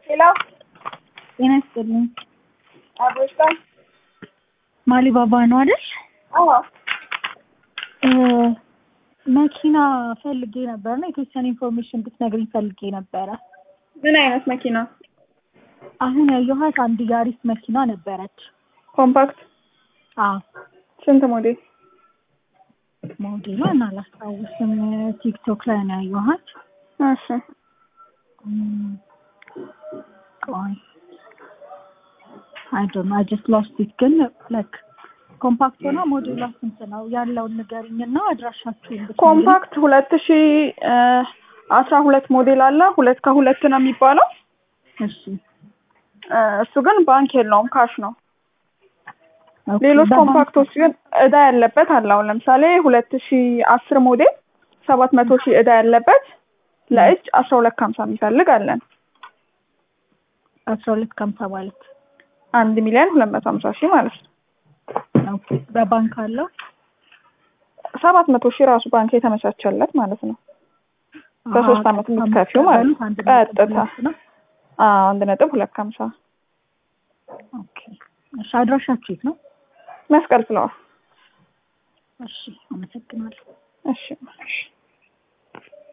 ሄሎ ጤና ይስጥልኝ። አብሮሽታ ማሊባባ ነው አይደል? አዎ እ መኪና ፈልጌ ነበር እና የተወሰነ ኢንፎርሜሽን ብትነግሪኝ ፈልጌ ነበረ። ምን አይነት መኪና? አሁን ያየኋት አንድ ያሪስ መኪና ነበረች። ኮምፓክት አዎ ስንት ሞዴል? ሞዴሏን አላስታውስም። ቲክቶክ ላይ ነው ያየኋት። እሺ እም፣ ቆይ አይ ዶንት ኖ አይ ጀስት ሎስት ኢት ግን ላይክ ኮምፓክት ሆና ሞዴሏ ስንት ነው ያለውን ንገሪኝና አድራሻችሁን ብትነግሪኝ። ኮምፓክት ሁለት ሺ አስራ ሁለት ሞዴል አለ። ሁለት ከሁለት ነው የሚባለው። እሺ እ እሱ ግን ባንክ የለውም ካሽ ነው። ኦኬ፣ ሌሎች በባንክ- ኮምፓክቶች ግን እዳ ያለበት አለ። አሁን ለምሳሌ ሁለት ሺ አስር ሞዴል ሰባት መቶ ሺህ እዳ ያለበት ለእጅ አስራ ሁለት ከሀምሳ የሚፈልግ አለን። አስራ ሁለት ከሀምሳ ማለት አንድ ሚሊዮን ሁለት መቶ ሀምሳ ሺህ ማለት ነው። ኦኬ፣ በባንክ አለው ሰባት መቶ ሺህ ራሱ ባንክ የተመቻቸለት ማለት ነው። በሶስት ዓመት የምትከፊው ማለት ነው። አንድ ነጥብ ቀጥታ ሁለት ነው። አዎ አንድ ነጥብ ሁለት ከሀምሳ ኦኬ፣ እሺ አድራሻችሁ የት ነው? መስቀል ፍለዋል። እሺ አመሰግናለሁ። እሺ እሺ